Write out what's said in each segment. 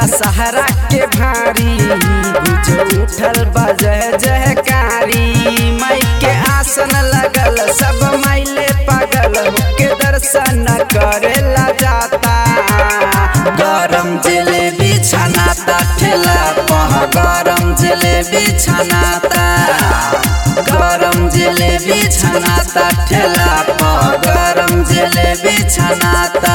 दशहरा के भारी गुज उठल बजय जयकारी माई के आसन लगल सब माइले पागल के दर्शन करेला जाता गरम जलेबी छनाता ठेला पह गरम जलेबी छनाता गरम जलेबी छनाता ठेला पह गरम जलेबी छनाता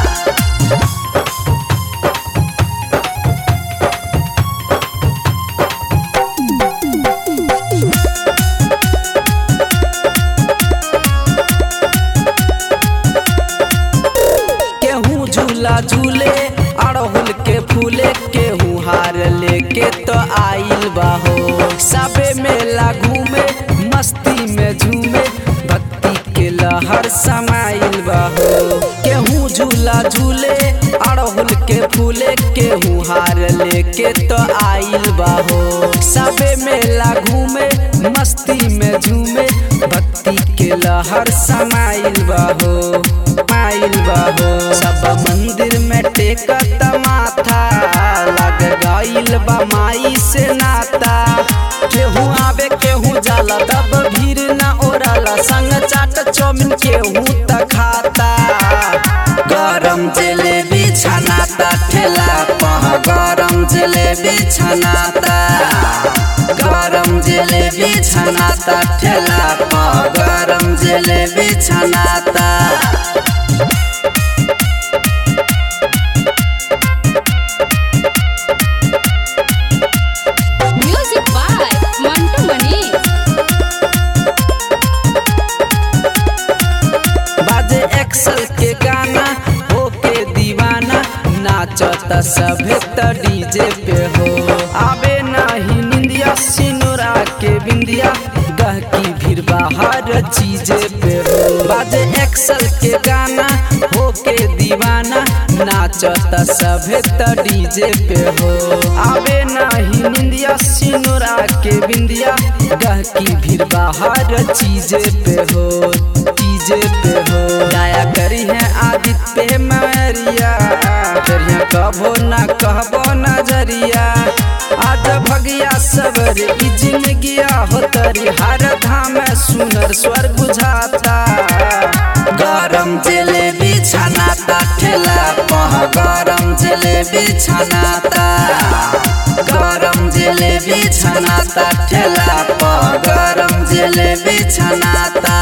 केहू झूला झूले अड़हुल के फूले केहू हार लेके तो आइल बाहो सबे मेला घूमे मस्ती में झूमे भक्ति के लहर समाइल बाहो केहू झूला झूले अड़हुल के फूले केहू हार लेके तो आइल बाहो सबे मेला घूमे मस्ती में झूमे भक्ति के लहर समाइल बाहो माइल बाहो सब मंदिर में टेकत माथा लग गइल बा माई से नाता केहू आवे केहू जाला तब भीड़ ना ओराला संग चाट चौमिन केहू त खाता गरम जलेबी छनाता ठेला पह गरम जलेबी छनाता गरम जलेबी छनाता ठेला पह गरम jalebi छनाता Music by Mantu Manish. बाजे एक्सल के गाना होके दीवाना नाचत सभे त डीजे पे हो आवे नाही निंदिया सिनुरा के बिंदिया गहकी भीड़ बाहर चीजे पे हो बाजे एक्सल के गाना होके दीवाना नाचत सभे त डीजे पे हो आवे नाही निंदिया सिनुरा के बिंदिया गहकी भीड़ बाहर चीजे पे हो चीजे पे हो दया करी है आदित्य पे मैरिया करिया कबो ना कहबो नजरिया आज भगिया सबर ई जिंदगिया हो तरी हर धाम सुनर स्वर्ग बुझाता गरम जलेबी छनाता ठेला पह गरम जलेबी छनाता गरम जलेबी छनाता ठेला पह गरम जलेबी छनाता